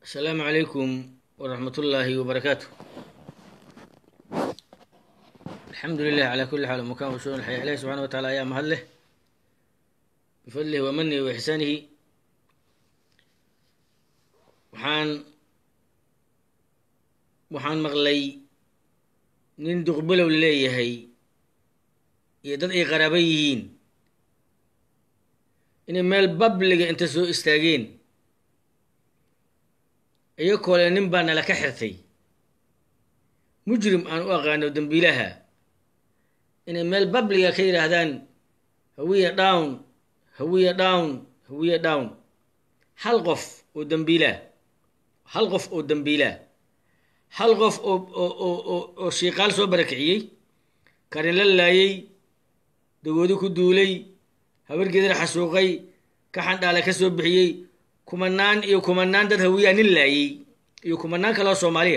asalaamu calaykum waraxmat ullaahi wabarakaatu alxamdu lilah calaa kulli xaal makan washuun alxaya ilahi subxana wa tacala ayaa mahad leh bifadlihi wa manihi wa ixsaanihi waxaan waxaan maqlay nin duqbilow leeyahay iyo dad ay qaraaba yihiin inay meel babliga inta soo istaageen iyakoo le nin baa nala ka xirtay mujrim aan u aqaano dembiilaha inay meel babliga ka yidhaahdaan hawiya down hawiya down hawiya down hal qof oo dembiilah hal qof oo dembiilah hal qof oo oo oo shiiqaal soo barakiciyey karin la laayey dagoodi ku duulay habargeedana xasuuqay ka xandhaala ka soo bixiyey kumanaan iyo kumanaan dad hawiyaa nin laayey iyo kumanaan kaloo soomaaliya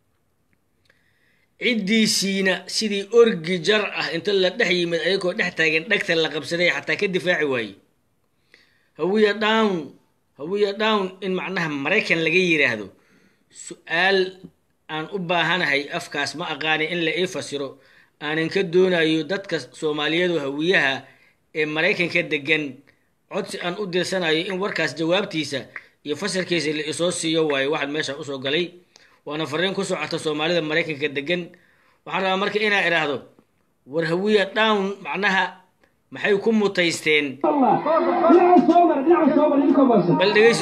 ciddiisiina sidii orgi jar ah inta la dhex yimid ayagoo dhex taagan dhegta la qabsaday xataa ka difaaci waaye hawiya down hawiya down in macnaha maraykan laga yidhaahdo su-aal aan u baahanahay afkaas ma aqaani in la ii fasiro aanan ka doonayo dadka soomaaliyeedu hawiyaha ee maraykanka degan codsi aan u dirsanayo in warkaas jawaabtiisa iyo fasalkiisa la isoo siiyo waayo waxaan meesha usoo galay waana fariin ku socota soomaalida maraykanka degan waxaan rabaa marka inaa idhaahdo war hawiya down macnaha maxay ku mutaysteen bal dhegeyso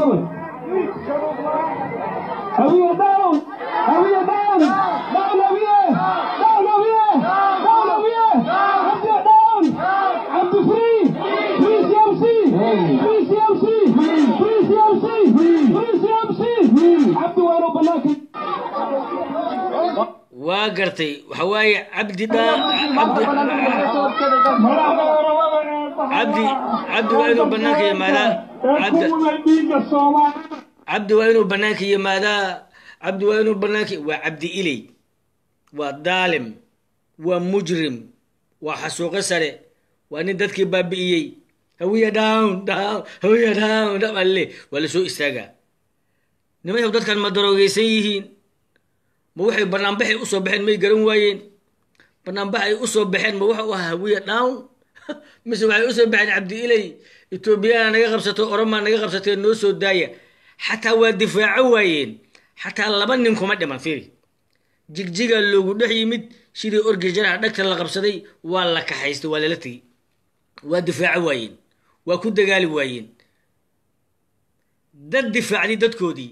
waa gartay waxa waaye cabdi dha cabdi cabdi cabdi waa inuu banaanka yimaadaa cabdi cabdi waa inuu banaanka yimaadaa cabdi waa inuu banaanka waa cabdi iley waa daalim waa mujrim waa xasuuqo sare waa nin dadkii baabi'iyey hawiya down down hawiya down down alle waa la soo istaagaa nimayaw dadkan ma daroogeysan yihiin ma waxay banaanbaxay usoo baxeen may garan waayeen banaanbax ay usoo baxeen ma waxa u ahaa hawiya down mise waxay usoo baxeen cabdi iley etoobiyana naga qabsato oromaa naga qabsatee noo soo daaya xataa waa difaaco waayeen xataa laba nin kuma dhiman fiiri jigjigaa loogu dhex yimid sidii orgi jaraha dhagta la qabsaday waa la kaxaystay waa lala tegey waa difaaco waayeen waa ku dagaali waayeen dad difaacday dadkoodii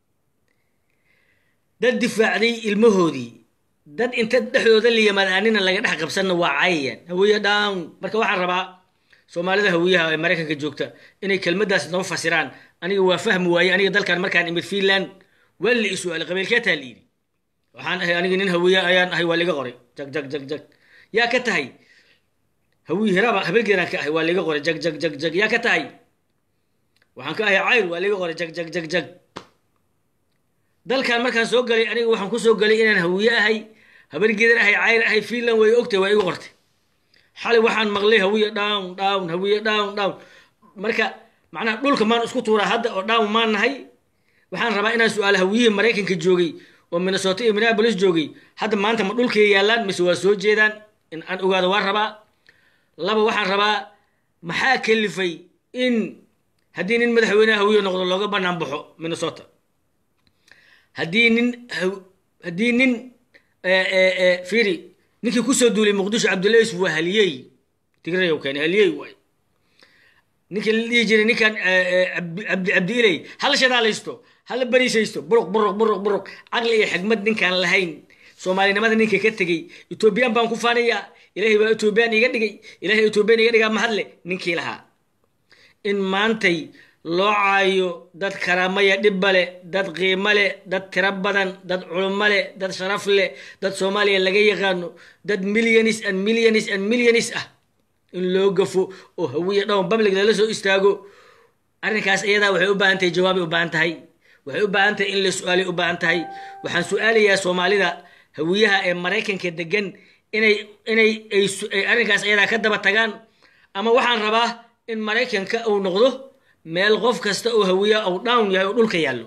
dad difaacday ilmahoodii dad inta dhexdooda la yimaad aanina laga dhex qabsanna waa caayayaan hawiya down marka waxaan rabaa soomaalida hawiyaha ee maraykanka joogta inay kelmaddaas noo fasiraan aniga waa fahmi waaye aniga dalkan markaan imid finland waa la i su-aalay qabiilkeetaa la yidhi waxaan ahay aniga nin hawiya ayaan ahay waa liga qoray jag jag jag jag yaa ka tahay hawiy hiraaba habelgeedaan ka ahay waa liga qoray jag jag jag jag yaa ka tahay waxaan ka ahay cayr waa liga qoray jag jag jag jag dalkan markaan soo galay aniga waxaan ku soo galay inaan hawiye ahay habargeedan ahay cayr ahay finland way ogtay waa igu qortay xalay waxaan maqlay hawiye down down hawiye down down marka macnaha dhulka maan isku tuuraa hadda oo down maan nahay waxaan rabaa inaan su-aalo hawiyihii maraykanka joogay oo minnesota iyo minneapolis joogay hadda maanta ma dhulkay yaallaan mise waa soo jeedaan in aan ogaado waan rabaa laba waxaan rabaa maxaa kalifay in haddii nin madaxweyneha hawiye noqdo looga banaan baxo minnesota haddii nin haddii nin firi ninkii kusoo duulay muqdisho cabdullahi yusuf waa haliyey tigrayow keeni haliyey waay ninkii la dhihi jiray ninkan cabdi cabdi iley hala shadaalaysto hala bariisaysto buruq buruq buruq buruq caqli iyo xigmad ninkaan lahayn soomaalinimada ninka ka tegey etoobiyaan baan ku faanayaa ilaahay baa etoobiyaan iga dhigay ilaahay etoobiyaan iga dhigaa mahadle ninkii lahaa in maantay loo caayo dad karaamaya dhibba leh dad qiimo leh dad tiro badan dad culummo leh dad sharaf leh dad soomaaliya laga yaqaano dad milyanis and milyanis and milyanis ah in loo gafo oo hawiya dhown public lala soo istaago arrinkaas iyadaa waxay u baahan tahay jawaabay u baahan tahay waxay u baahan tahay in la su-aalay u baahan tahay waxaan su-aalayaa soomaalida hawiyaha ee maraykanka degan inay inay ay arrinkaas iyadaa ka daba tagaan ama waxaan rabaa in maraykanka uu noqdo meel qof kasta oo hawiya ou down yahay oo dhulka yaallo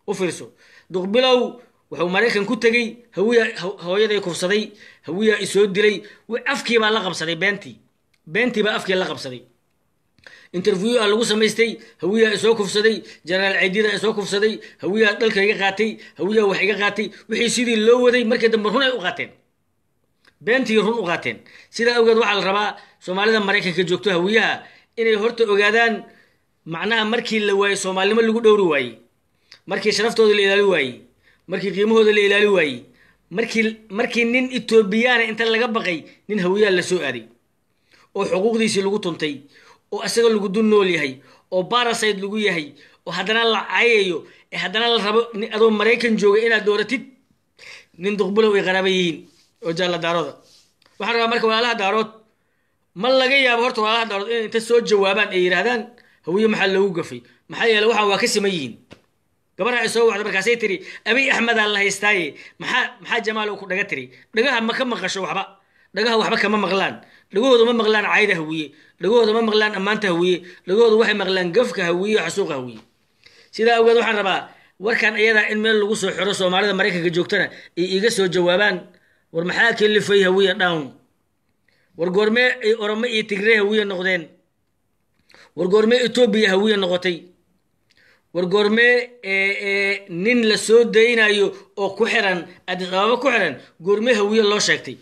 u fiirso duqbilow wuxuu maraykan ku tegey hawiya hooyaday kufsaday hawiyaa isoo dilay afkii baa la qabsaday beentii beentii baa afkii la qabsaday interview a lagu samaystay hawiyaa isoo kufsaday jenaraal ciidida isoo kufsaday hawiyaa dhalka iga qaatay hawiyaa wax iga qaatay wixii sidii loo waday markii dambe run ay u qaateen beentii run u qaateen sidaa awgeed waxaa la rabaa soomaalida maraykanka joogto hawiyaha inay horta ogaadaan macnaha markii la waayey soomaalinimo lagu dhowri waayey markii sharaftooda la ilaali waayey markii qiimahooda la ilaali waayey markii markii nin etoobiyaana inta laga baqay nin hawiyaa la soo aaday oo xuquuqdiisii lagu tuntay oo isaga lagu dul nool yahay oo baraside lagu yahay oo haddana la cayayo ee haddana la rabo adoo maraykan jooga inaad dooratid nin duqbulow ay qaraaba yihiin oo jaalla daarooda waxaan rabaa marka walaalaha daarood ma laga yaabo horta walaalaha daarood inay inta soo jawaabaan ay yidhaahdaan hawiye maxaa loogu gafay maxaa yeele waxaan waa ka siman yihiin gabarha ay soo wacda markaasay tiri abiy axmedaa la haystaaye maxaa maxaa jamaal ku dhaga tiri dhagaha ma ka maqasho waxba dhagaha waxba kama maqlaan dhagahooda ma maqlaan cayda hawiye dhagahooda ma maqlaan ammaanta hawiye dhagahooda waxay maqlaan gafka hawiye xasuuqa hawiye sidaa awgeed waxaan rabaa warkan iyadaa in meel lagu soo xiro soomaalida maraykanka joogtana ay iga soo jawaabaan war maxaa kelifay hawiye down war goormee ay oromo iyo tigree hawiye noqdeen war goormee etoobiya hawiye noqotay war goormee nin la soo daynayo oo ku xiran adis ababa ku xiran goormee hawiye loo sheegtay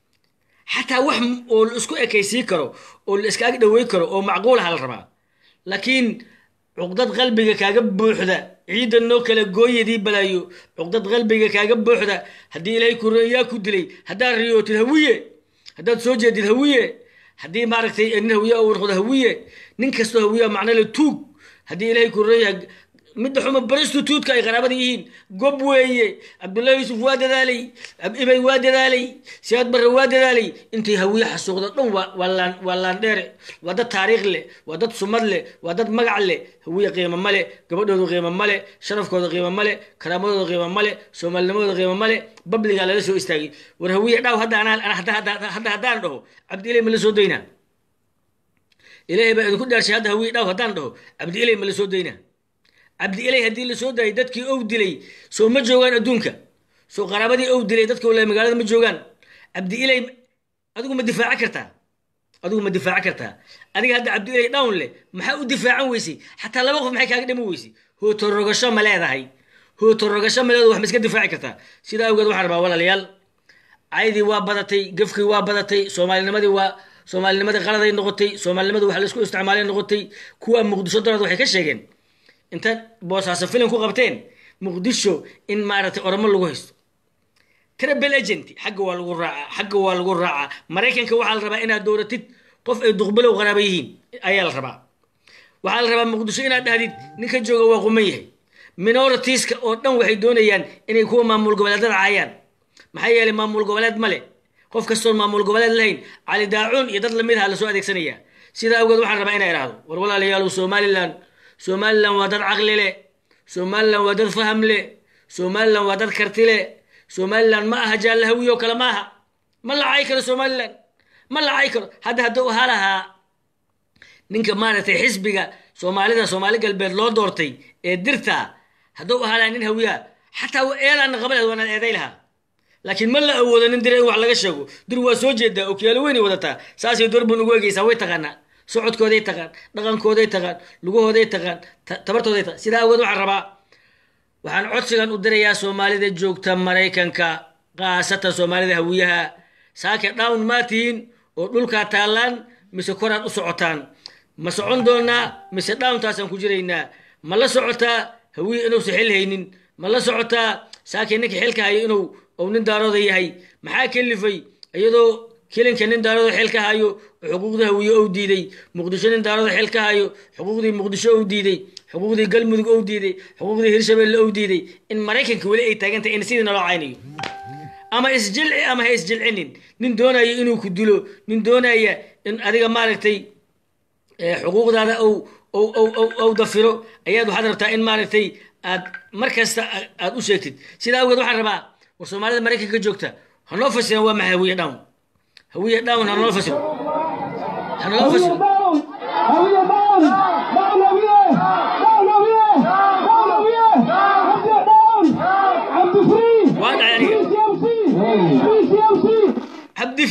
xataa wax oo la isku ekaysiin karo oo la iska ag dhawey karo oo macquulaha la rabaa laakiin cuqdad qalbiga kaaga buuxda ciidda noo kale gooyadii balaayo cuqdad qalbiga kaaga buuxda haddii ilaahay ku yaa ku dilay haddaad riyootid hawiye haddaad soo jeedid hawiye haddii maaragtay nin hawiye u noqdo hawiye nin kastoo hawiya macno le tuug haddii ilaahay ku reeyahay midda xuma baristu tuudka ay qaraabada yihiin gob weeye cabdullahi yuusuf waa dadaalay ibay waa dadaalay siyaad barre waa dadaalay intay hawiye xasuuqda dhan waa laandheere waa dad taariikh leh waa dad sumad leh waa dad magac leh hawiye qiimo male gabadhooda qiimo male sharafkooda qiimo male karaamadooda qiimo male soomaalinimadooda qiimo male babligaa lala soo istaagay war hawiye dhaaw hadda haddaan dhaho cabdi ilay ma la soo daynaa ilaahay baa idinku dhaarshay hadda hawiye dhaaw haddaan dhaho cabdi ilay ma la soo daynaa cabdi ilay haddii la soo daayay dadkii ow dilay soo ma joogaan adduunka soo qaraabadii ow dilay dadka wala magaalada ma joogaan cabdi ilay adigu ma difaaci kartaa adigu ma difaaci kartaa adiga hadda cabdi ilay down leh maxaa u difaacan weysay xataa laba qof maxay kaaga dhimi weysay hootorogasho ma leedahay hootorogasho ma leedahay wax ma iska difaaci kartaa sidaa awgeed waxaan rabaa walaalayaal caydii waa badatay gafkii waa badatay soomaalinimadii waa soomaalinimadii qaladay noqotay soomaalinimadii wax laisku isticmaalay noqotay kuwa muqdisho daraad waxay ka sheegeen inta boosaaso filim ku qabteen muqdisho in maaragtay oromo lagu haysto trabel agent xagga waa lagu raacaa xagga waa lagu raacaa maraykanka waxaa la rabaa inaad dowratid qof ay duqbilow qaraaba yihiin ayaa la rabaa waxaa la rabaa muqdisho inaad dhahdid ninka jooga waa quman yahay minoritiska oo dhan waxay doonayaan inay kuwa maamul goboleedada caayaan maxaa yeelay maamul goboleed male qof kastoon maamul goboleed lahayn cali daacuun iyo dad lamid aha lasoo adeegsanaya sidaa awgeed waxaan rabaa inaa idhaahdo war walaalayaal somalilan somalilan waa dad caqli leh somalilan waa dad faham leh somalilan waa dad karti leh somalilan ma aha jaallahawiyo kale ma aha ma la cay karo somalilan ma la cay karo hadda hadduu ahaa lahaa ninka maaragtay xisbiga soomaalida soomaali galbeed loo doortay ee dirta hadduu ahaa lahaa nin hawiyaa xataa eedaana qabaleed waanaad eeday lahaa laakiin ma la awoodo nin dir in wax laga sheego dir waa soo jeedaa okyaalo weynay wadataa saasay doorbun ugu egeysaa way taqaanaa socodkooday taqaan dhaqankooday taqaan lugahooday taqaan tabartooday taqaan sidaa awood waxaan rabaa waxaan codsigan u dirayaa soomaalida joogta maraykanka khaasatan soomaalida hawiyaha saake down maa tihiin oo dhulkaa taallaan mise koraad u socotaan ma socon doonaa mise downtaasaan ku jiraynaa ma la socotaa hawiye inuusan xil haynin ma la socotaa saake ninka xilka hayo inuu ou nin daarooda yahay maxaa kelifay iyadoo kilinka nin daarooda xil ka hayo xuquuqdii hawiye ou diiday muqdisho nin daarooda xil ka hayo xuquuqdii muqdisho ou diiday xuquuqdii galmudug ou diiday xuquuqdii hirshabelle ou diiday in maraykanka weli ay taagantahay in sidii naloo caynayo ama isjilci ama ha isjilcinin nin doonaya inuu ku dilo nin doonaya in adiga maaragtay xuquuqdaada ou dafiro ayaad waxaad rabtaa in maaragtay aad mar kasta aad u sheegtid sidaa awgeed waxaan rabaa war soomaalida maraykanka joogta hanoo fasiran waa maxay hawiye down hawiye down hanoo fasiro hanoo fasiro Hawiye down! Down Hawiye! Down Hawiye! Down Hawiye!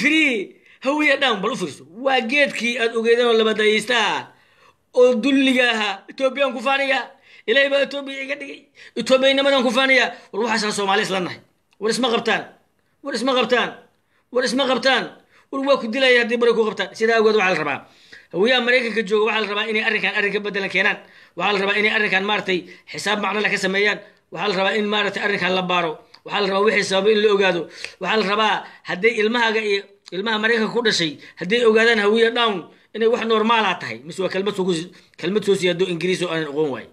free hawiya down bal u fiirso waa geedkii aad ogeedeen oo labadayaystaha oo dulliga ahaa etoobiyaan ku faanaya ilaahay baa etoobiya iga dhigay etoobiyannimadan ku faanaya war waxaasaan soomaali isla nahay war isma qabtaan war isma qabtaan war isma qabtaan war waa ku dilaya haddii bari ku qabtaan sidaa awgeed waxaa la rabaa hawiyaha maraykanka jooga waxaa la rabaa inay arrinkan arrin ka bedelan keenaan waxaa la rabaa inay arrinkan maaragtay xisaab macnole ka sameeyaan waxaa la rabaa in maaragtay arrinkan la baaro waxaa la rabaa wixii sababa in la ogaado waxaa la rabaa hadday ilmahaaga iyo ilmaha maraykanka ku dhashay hadday ogaadaan hawiya down inay wax normaala tahay mise waa kelmad soo kelmad soo siyaado ingiriis oo aanan aqoon waaye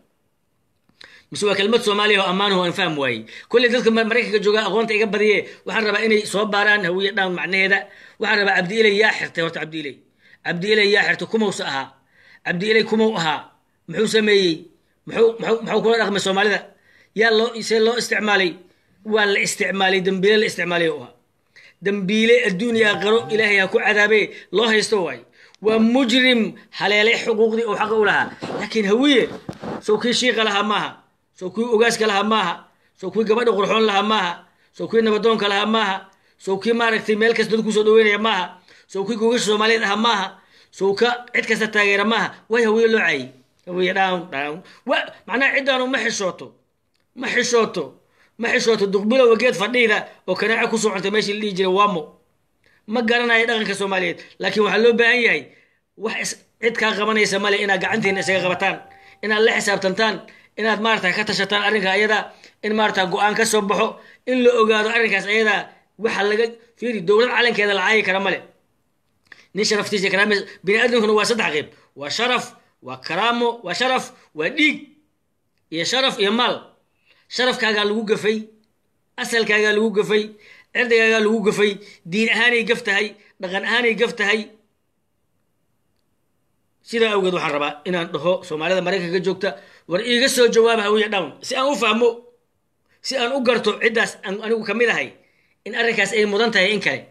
mise waa kelmad soomaaliya oo ammaanahu aan fahm waayey kolley dadka maraykanka jooga aqoonta iga badiye waxaan rabaa inay soo baaraan hawiya down macnaheeda waxaan rabaa cabdi ilay yaa xirtay horta cabdi ilay cabdi ilay yaa xirtay kumowsa ahaa cabdi ilay kumow ahaa muxuu sameeyey muxuu muxuu muxuu kula dhaqmay soomaalida yaa loo see loo isticmaalay waa la isticmaalay dambiile la isticmaalay u ahaa dambiile adduuniya aqaro ilaahay ha ku cadaabe loo haysto waaye waa mujrim haleelay xuquuqdii uu xaqa u lahaa laakiin hawiye sow kii shiiqa lahaa maaha sow kii ogaaska lahaa maaha sow kii gabadha qurxoon lahaa maaha sow kii nabadoonka lahaa maaha sow kii maaragtay meel kasta dad kusoo dhaweynaya maaha sow kii gogasha soomaaliyeed ahaa maaha sow ka cid kasta taageera maaha way hawiye loo caayey hawiye down down wa macnaha ciddaanu ma xishooto ma xishooto ma xishooto duqbilowa geed fadhiida oo kanaaco ku socontay meeshii la dhihi jiray wamo ma garanayo dhaqanka soomaaliyeed laakiin waxaa loo baahan yahay wax cid kaa qabanaysa male inaad gacantiina isaga qabataan inaad la xisaabtantaan inaad maarata ka tashataan arrinka ayada in maarata go-aan ka soo baxo in la ogaado arrinkaas ayada waxa laga fiiri dowlad calankeeda la caayi kara male nin sharaftiisa karaam bini aadamkuna waa saddex qeyb waa sharaf waa karaamo waa sharaf waa dhiig iyo sharaf iyo maal sharafkaagaa lagu gafay asalkaagaa lagu gafay cirdigaagaa lagu gafay diin ahaanay gaf tahay dhaqan ahaanay gaf tahay sidaa awgeed waxaan rabaa inaan dhaho soomaalida maraykanka joogta war iiga soo jawaaba hawiya down si aan u fahmo si aan u garto ciddaas aan anigu ka mid ahay in arrinkaas ay mudan tahay in kale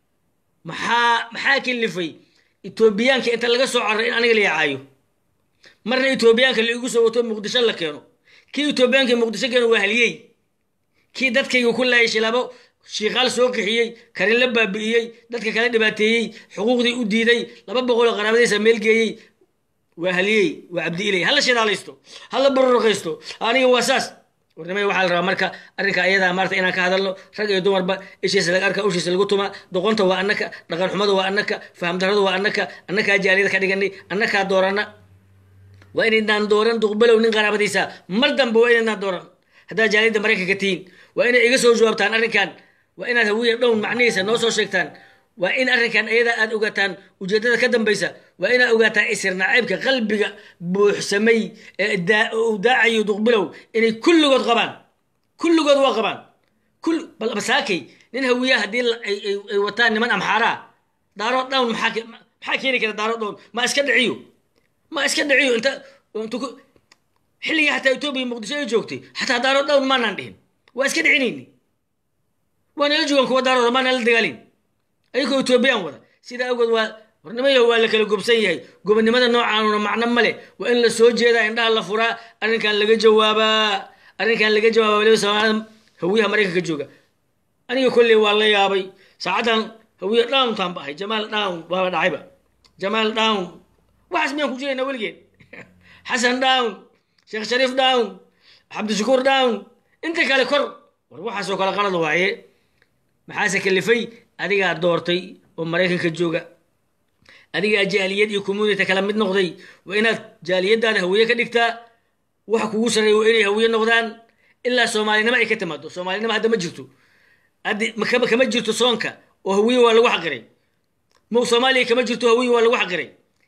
maxaa maxaa kilifay etoobiyaanka inta laga soo cararay in aniga la yacaayo marna etoobiyaanka la igu soo wato muqdisho la keeno kii etoobiyaanka muqdisho keeno waa haliyey kii dadkayga ku laayay shilaabo shiikaal soo qixiyey karin la baabi'iyey dadka kala dhibaateeyey xuquuqdii u diiday laba boqoloo qaraabadiisa meel geeyey waa haliyey waa cabdi ilay hala shidaalaysto hala barorqaysto aniga waa saas warnimada waxaa la rabaa marka arrinka ayadaa maarata inaan ka hadalno rag iyo dumarba ishiisa laga arka ushiisa lagu tuma doqonta waa annaka dhaqan xumada waa annaka fahamdarradu waa annaka annakaa jaaliyada ka dhiganay annakaa doorana waa inaydnaan dooran duqbalow nin qaraabadiisa mar dambe waa inaydnaan dooran haddaad jaaliyadda maraykanka tihiin waa inay iga soo jawaabtaan arrinkan waa inaad hawiya dhown macnihiisa noo soo sheegtaan waa in arrinkan ayadaa aad ogaataan ujeeddada ka dambaysa waa inaad ogaataan isir nacaybka qalbiga buuxsamay ee uu daacayo duqbilow inay kulligood qabaan kulligood waa qabaan bal masaakay nin hawiya haddii ay wataan niman amxaaraa daaro dhown maxaa keeni kara daaro dhown ma iska dhiciyo ma iska dhiciyo inta xilligii xataa etoobiya muqdisho ay joogtay xataa daaro dhown maanaan dhihin waa iska dhicinayni waa nala joogaan kuwa daarooda maa nala dagaalin ayagoo etoobiyaan wada sidaa awgeed waa hornimayo waa la kala gobsan yahay gobonnimada noocaanuna macno male waa in la soo jeedaa indhaha la furaa arrinkan laga jawaabaa arrinkan laga jawaabaa waliba soomaalida hawiyaha maraykanka jooga aniga kolley waa la yaabay saacaddan hawiya downtaan ba ahay jamaal down waaba dhacayba jamaal down waxaas miyaan ku jirayna weligeen xasan down sheekh shariif down cabdishakuur down inta kale kor war waxaasoo kale qalad waaye maxaase kalifay adigaa doortay oo maraykanka jooga adigaa jaaliyad iyo community kala mid noqday waa inaad jaaliyadaada hawiye ka dhigtaa waxa kugu sarreeya waa inay hawiye noqdaan ilaa soomaalinimo ay ka timaado soomaalinimo hadda ma jirto haddi kama jirto soonka oo hawiye waa lagu xaqiray mo soomaaliya kama jirto hawiye waa lagu xaqiray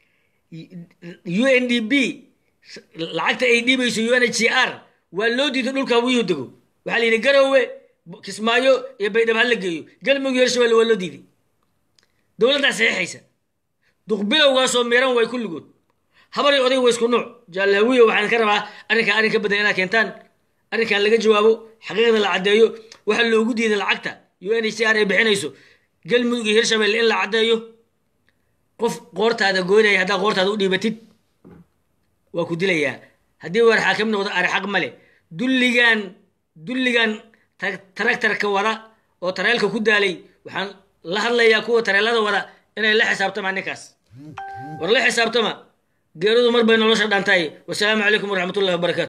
u n d b lacagta ay dhiibayso u n h c r waa loo diiday dhulka hawiyuhu dego waxaa la yidhi garowe kismaayo iyo baydhabo hala geeyo galmudug iyo hirshabelle waa loo diiday dowladdaa saxiixaysa duqbilowgaasoo miran way kulligood habar iyo oday waa isku nuuc jaalahawiyo waxaan ka rabaa arrinkan arrin ka badan inaad keentaan arrinkan laga jawaabo xaqiiqda la caddeeyo waxa loogu diiday lacagta u n h c r ay bixinayso galmudug iyo hirshabelle in la caddeeyo qof qoortaada goynaya haddaa qoortaada u dhiibatid waa ku dilayaa haddii war xaakim noqdo ari xaq male dulligan dulligan taragtarka wada oo tareelka ku daalay waxaan la hadlayaa kuwa tareelada wada inay la xisaabtamaan ninkaas war la xisaabtama geeridu mar bay nolosha dhantahay wasalaamu calaykum waraxmatullahi wabarakaatu